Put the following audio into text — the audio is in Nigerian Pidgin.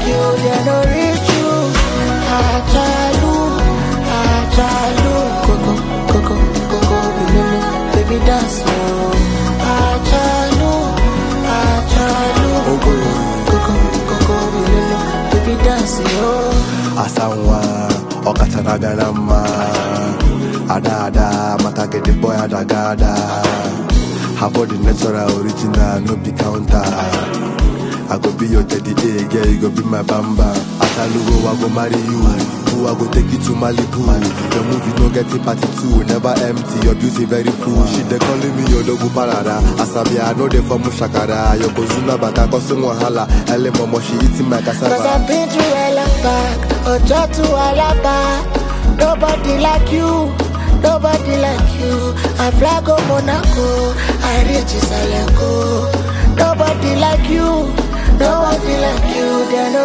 you, they no reach you. Ajalu, Ajalu, Coco, Coco, Coco, Bilulu, baby dance slow. Ajalu, Ajalu, Coco, Coco, Coco, Bilulu, baby dance yo. asanwa ọkachara abịa na mma ada ada maka gị the boy adagada her body natural original no be counter i go be your teddy A, girl you go be my bamba asalugo i go marry you who i go take you to malibu your movie no get a party two never empty your beauty very full she dey calling me odogwu parada asabi i no dey form shakara yokozuna bata causing wahala ele momo she eating my Cause cassava. I've been through hell and back, Ojo to Alaba. Nobody like you, nobody like you. I fly go Monaco, I reach Salego. Nobody like you, nobody like you. They no